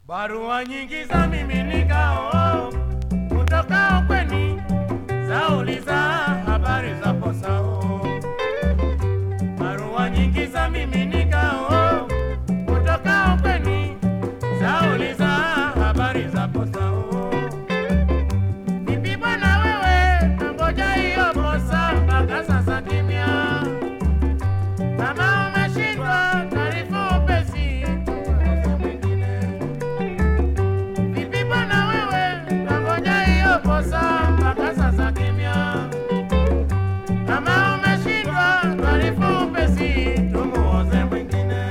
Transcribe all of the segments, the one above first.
Barua nyingi za miminikao kutoka ukweni zauliza habari za posao. Barua nyingi za miminikao kutoka ukweni zauliza habari za posao. Vipi bwana wewe, nangoja hiyo posa mpaka sasa kimya. Kama umeshindwa taarifa upesi, tueleze mwingine. Vipi bwana wewe, nangoja hiyo posa mpaka sasa kimya. Kama umeshindwa taarifa upesi, tumuoze mwingine.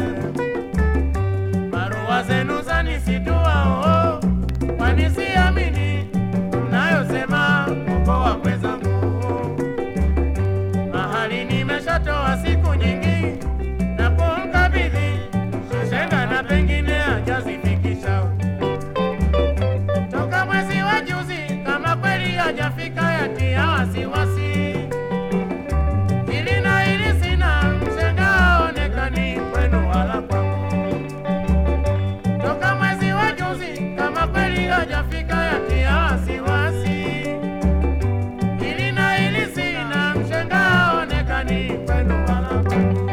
Barua zenu zanisitua, oh, kwani siamini mnayosema kukoa mwenzangu mahali nimeshatoa siku nyingi na kumkabidhi shenga na pengine hajazifikisha toka mwezi wa juzi, kama kweli hajafika yatia wasiwasi. Hili na hili sina mshenga haonekani kwenu wala kwangu. Toka mwezi wa juzi, kama kweli hajafika yatia wasiwasi. Hili na hili sina mshenga haonekani kwenu wala kwangu.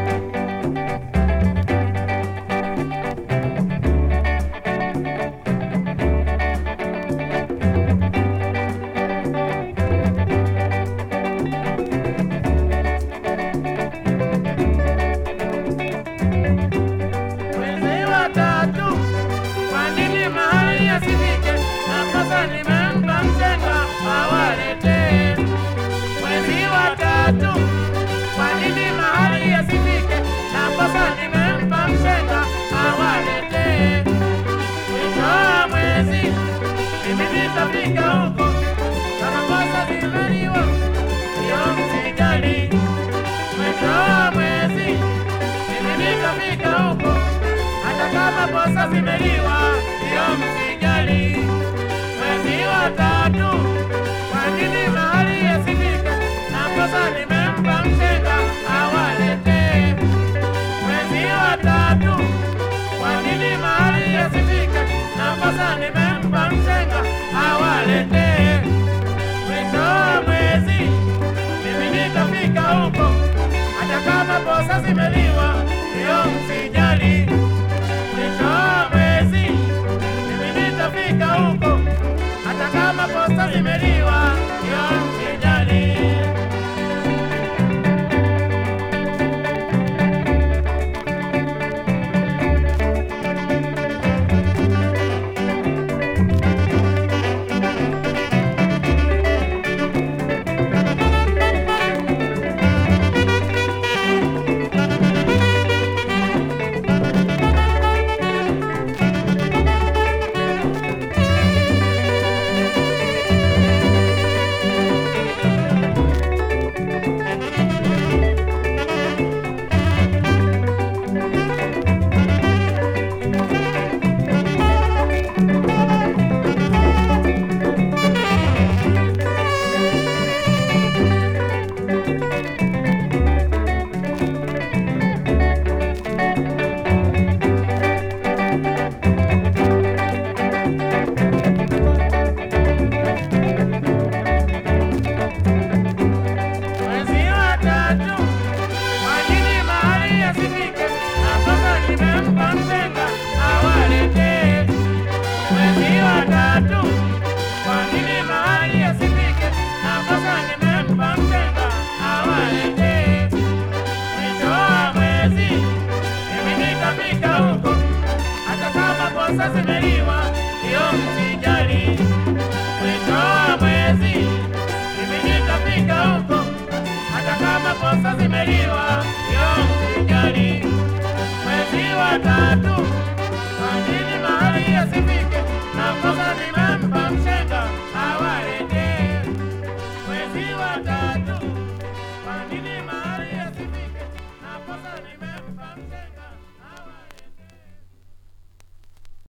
Mwezi wa tatu, kwa nini mahali yasifike? Nakosa nimempa mshenga awaletee. Mwezi wa tatu, kwa nini mahali yasifike? Nakosa nimempa mshenga awaletee. Mwisho wa mwezi, mimi nitafika huko. Kama kosa zimeliwa, hiyo msijali. Mwisho wa mwezi, mimi nitafika huko hata kama posa zimeliwa, hiyo msijali. Mwezi wa tatu, kwa nini mahali yasifika? Na posa nimempa mshenga awaletee. Mwezi wa tatu, kwa nini mahali yasifika? Na posa nimempa mshenga awaletee. Mwisho wa mwezi, mimi nitafika huko hata kama posa zimeliwa, hiyo msijali. Mwisho wa mwezi mimi nitafika huko, hata kama posa zimeliwa, hiyo msijali. Mwezi wa tatu, kwa nini mahali yasifike? Nakosa nimempa mshenga awaletee. Mwezi wa tatu, kwa nini mahali yasifike? Nakosa nimempa mshenga awaletee. Mwisho wa mwezi, mimi nitafika huko, hata kama posa zimeliwa, hiyo msijali. Mwisho wa mwezi, mimi nitafika huko hata kama posa zimeliwa, hiyo msijali. Mwezi wa tatu, kwa nini mahali yasifike? Na posa zime